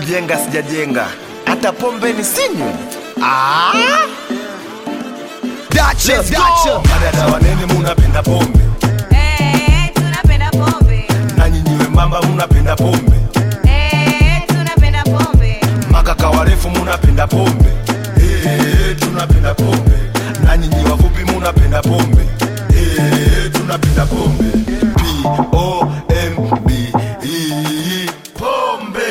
kujenga sijajenga, hata pombe ni sinywi. Ah! Dacha, Let's go. dacha. Madada wanene munapenda pombe Eh, tunapenda pombe. na nyinyi wembamba munapenda pombe Eh, tunapenda pombe. makaka warefu munapenda pombe Eh, tunapenda pombe na nyinyi wafupi munapenda pombe Eh, tunapenda pombe P-O-M-B E, pombe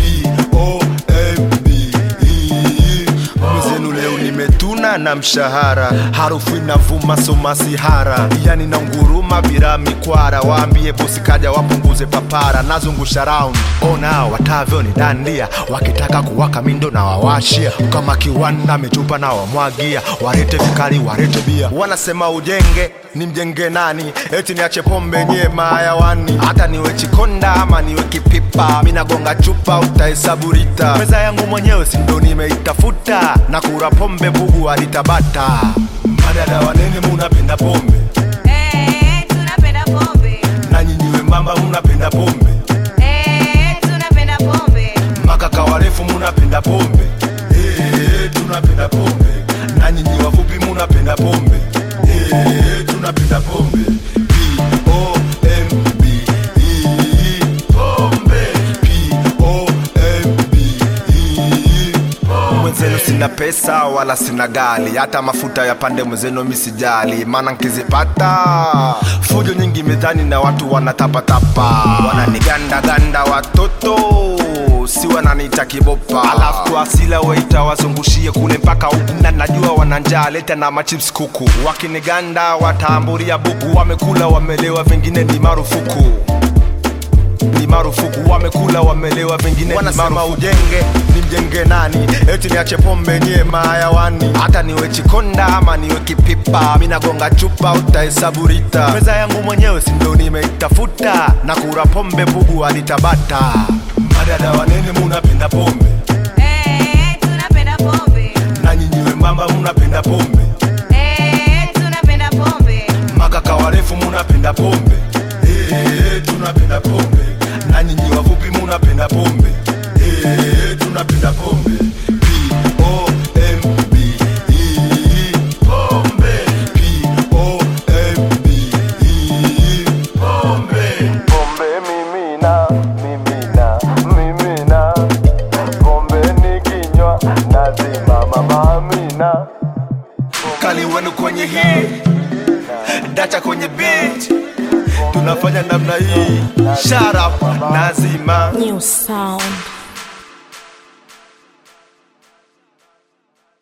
P-O-M-B E, Mwenzenu leo nimetuna na mshahara, harufu inavuma somasihara, yani na nguruma bila mikwara. Waambie bosi kaja wapunguze papara, nazungusha round ona watavyo ni dandia, wakitaka kuwaka mindo na wawashia, kama kiwanda michupa na wamwagia, warete vikali warete bia. Wanasema ujenge ni mjenge nani? Eti niache pombe nye mayawani, hata niwe chikonda ama niwe kipipa, minagonga chupa utahesabu rita. Meza yangu mwenyewe si ndo nimeitafuta, na kura pombe bugu alitabata. madada wanene munapenda pombe Eh, tunapenda pombe. na nyinyi wembamba munapenda pombe Eh, tunapenda pombe. makaka warefu munapenda pombe Eh, tunapenda pombe na nyinyi wafupi munapenda pombe Eh, tunapenda pombe P-O-M-B E, pombe P-O-M-B E, pombe. Mwenzenu sina pesa wala sina gali, hata mafuta ya pande mwenzenu misijali, maana nkizipata fujo nyingi mezani na watu wanatapatapa, wananigandaganda watoto si wananiita kibopa, alafu kwa asila waita wazungushie kule mpaka huku, na najua wana njaa, leta na machips kuku, wakiniganda wataamburia buku, wamekula wamelewa, vingine ni marufuku ni marufuku, wamekula wamelewa, vingine wanasema ujenge ni mjenge nani? Eti niache pombe nye mayawani, hata niwe chikonda ama niwe kipipa, minagonga chupa utahesabu rita. Meza yangu mwenyewe si ndo nimeitafuta, na kura pombe bugu alitabata. madada wanene munapenda pombe Eh, tunapenda pombe. na nyinyi wembamba munapenda pombe Eh, tunapenda pombe. makaka warefu munapenda pombe Eh, tunapenda pombe na nyinyi wafupi munapenda pombe Eh, tunapenda pombe P-O-M-B E, pombe P-O-M-B E, pombe Pombe mimina, mimina, mimina, pombe nikinywa nazima mama Amina. Kali wenu kwenye hii, dacha kwenye beat, tunafanya namna hii, shut up, nazima New sound.